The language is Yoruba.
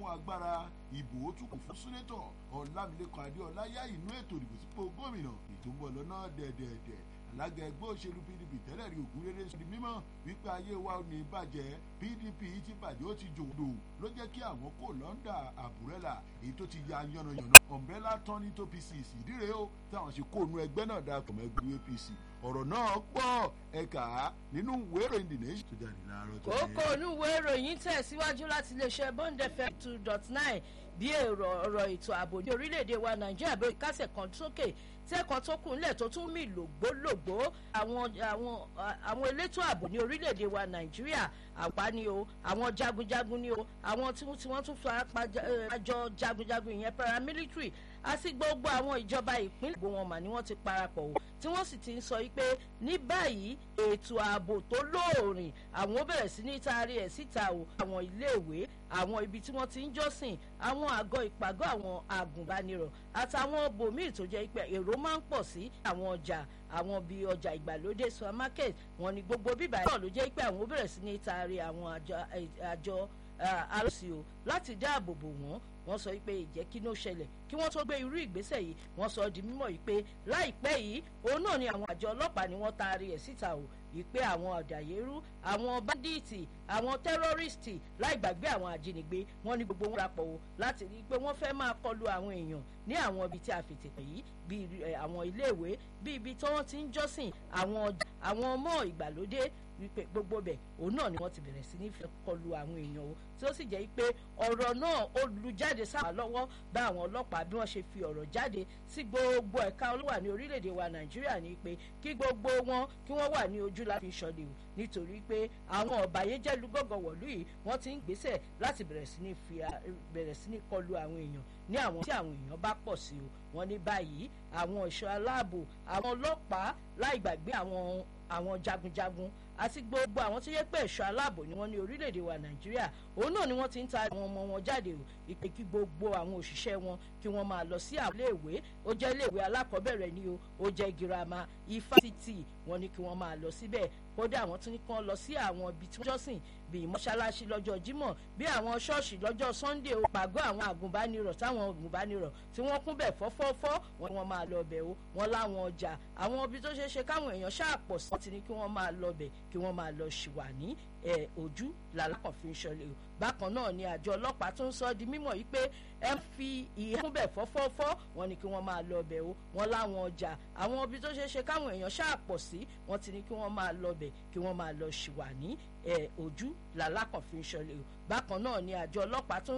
agbára ìbò ó tún kù fún sínétọ̀ ọlámilẹ́kan adéọlá yá inú ètò ìdìbò sípò gómìnà ètò ń bọ̀ lọ́nà dẹ̀dẹ̀dẹ̀ alága ẹgbẹ́ òṣèlú pdp tẹ́lẹ̀ rí ògùn rere sọ di mímọ́ wípé ayé wa ò ní bàjẹ́ pdp ti bàjẹ́ ó ti jòdò ló jẹ́ kí àwọn kò lọ́ndà àbúrẹ́là èyí tó ti ya yànnàyànnà umbrella turning to pieces ìdíre o táwọn ṣe kó nu ẹgbẹ́ náà darapọ̀ mọ́ ẹgbẹ́ apc ọ̀rọ̀ náà pọ̀ ẹ̀ka nínú ìwé ìròyìn the nation tó jáde láàárọ̀ tó kókó onúwé ìròyìn tẹ̀síwájú láti iléeṣẹ́ bond fm two dot nine bí èrò ọ̀rọ̀ ètò ààbò ní orílẹ̀-èdè wa nàìjíríà bí kásẹ̀ kan sókè tẹ́ẹ̀kan tó kù nílẹ̀ tó tún mì lògbólògbó àwọn àwọn àwọn elétò ààbò ní orílẹ̀-èdè wa nàìjíríà àpá ni o àwọn jagunjagun ni o àwọn tí wọ́n tún fara pa àjọ jagunjagun ìyẹn paramilitary àti gbogbo àwọn ìjọba ìpínlẹ̀ gbogbo wọn mà ni wọ́n ti parapọ̀ o tí wọ́n sì ti ń sọ pé ní báyìí ètò ààbò tó lóòrìn àwọn ó bẹ̀rẹ̀ sí ní taari ẹ̀ síta o àwọn iléèwé àwọn ibi tí wọ́n ti ń jọ́sìn àwọn àgọ́ ìpàgọ́ àwọn agùnbánirọ̀ àtàwọn bòmíì tó jẹ́ pé èrò máa ń pọ̀ sí àwọn ọjà àwọn bíi ọjà ìgbàlódé supermarket wọn ni gbogbo bíbá náà ló jẹ́ pé àwọn ó bẹ̀rẹ̀ sí ní taari àwọn àjọ alọ́sí o láti dáàbò bò wọ́n wọ́n sọ pé ìjẹ́ kí ló ṣẹlẹ̀ kí wọ́n tó gbé irú ìgbésẹ̀ yìí wọ́n sọ di mímọ̀ yìí pé láìpẹ́ yìí òun náà ni àwọn àjọ ọlọ́pàá ni wọ́n taari ẹ̀ síta o ìpè àwọn ọ̀dàyérú àwọn báńdíìtì àwọn tẹ́rọ́rìstì láì gbàgbé àwọn ajínigbé wọ́n ní gbogbo wọn rapọ̀ o láti rí i pé wọ́n fẹ́ máa kọlu àwọn èèyàn ní àwọn ibi tí a fètè pè yìí bíi àwọn iléèwé bíi ibi tí wọ́n ti ń jọ́sìn àwọn ọmọ ìgbàlódé wípé gbogbo bẹ̀ òun náà ni wọ́n ti bẹ̀rẹ̀ sí ní fẹ́ kọlu àwọn èèyàn o tí ó sì jẹ́ pé ọ̀rọ̀ náà ó lu jáde sáwà lọ́wọ́ bá àwọn ọlọ́pàá bí wọ́n ṣe fi ọ̀rọ̀ jáde sí gbogbo ẹ̀ka olówà ní orílẹ̀-èdè wa nàìjíríà ní pé kí gbogbo wọn kí wọ́n wà ní ojú láti ṣọlẹ̀ o nítorí pé àwọn ọ̀bàyéjẹ́ lúgọ́gọ́ wọ̀lú yìí wọ́n ti ń gbésẹ̀ láti bẹ̀rẹ̀ sí ní fi bẹ̀rẹ̀ sí ní kọlu àwọn èèyàn ní àwọn tí àwọn èèyàn bá pọ̀ sí o wọ́n ní báyìí àwọn ẹ̀ṣọ́ aláàbò àwọn ọlọ́pàá láì gbàgbé àwọn àwọn jagunjagun àti gbogbo àwọn tó yẹ pé ẹ̀ṣọ́ aláàbò ni wọ́n ní orílẹ̀-èdè wa nàìjíríà òun náà ni wọ́n ti ń ta àwọn ọmọ wọn jáde o ìpè kí gbogbo àwọn òṣìṣẹ́ wọn kí wọ́n máa lọ sí àwọn iléèwé ó jẹ́ iléèwé alákọ̀ọ́bẹ̀rẹ̀ ni o ó jẹ́ girama ifásitì wọn ni kí wọ́n máa lọ síbẹ̀ kódà àwọn tún ní kí wọ́n lọ sí àwọn ibi tí wọ́n jọ́sìn bíi mọ́ṣáláṣí lọ́jọ́ jímọ̀ bí àwọn ṣọ́ọ̀ṣì lọ́jọ́ sunday o pàgọ́ àwọn àgùnbánirọ̀ táwọn àgùnbánirọ̀ tí wọ́n kún bẹ̀ fọ́fọ́fọ́ wọn ni wọ́n máa lọ bẹ̀ o wọn láwọn ọjà àwọn ibi tó ṣeé ṣe káwọn èèyàn ṣáàpọ̀ sí wọn ti ní kí wọ́n máa lọ bẹ̀ kí wọ́n máa lọ ṣìwà ní ojú làlákàn fi ń ṣọlẹ̀ o bákan náà ni àjọ ọlọ́pàá tó ń sọ di mímọ̀ yìí pé ẹ fi ìhẹ́kùn bẹ̀ fọ́fọ́fọ́ wọn ni kí wọ́n máa lọ bẹ̀ o wọn láwọn ọjà àwọn ibi tó ṣeé ṣe káwọn èèyàn ṣáàpọ̀ sí wọn ti ní kí wọ́n máa lọ bẹ̀ kí wọ́n máa lọ ṣìwà ní ojú làlákàn fi ń ṣọlẹ̀ o bákan náà ni àjọ ọlọ́pàá tó ń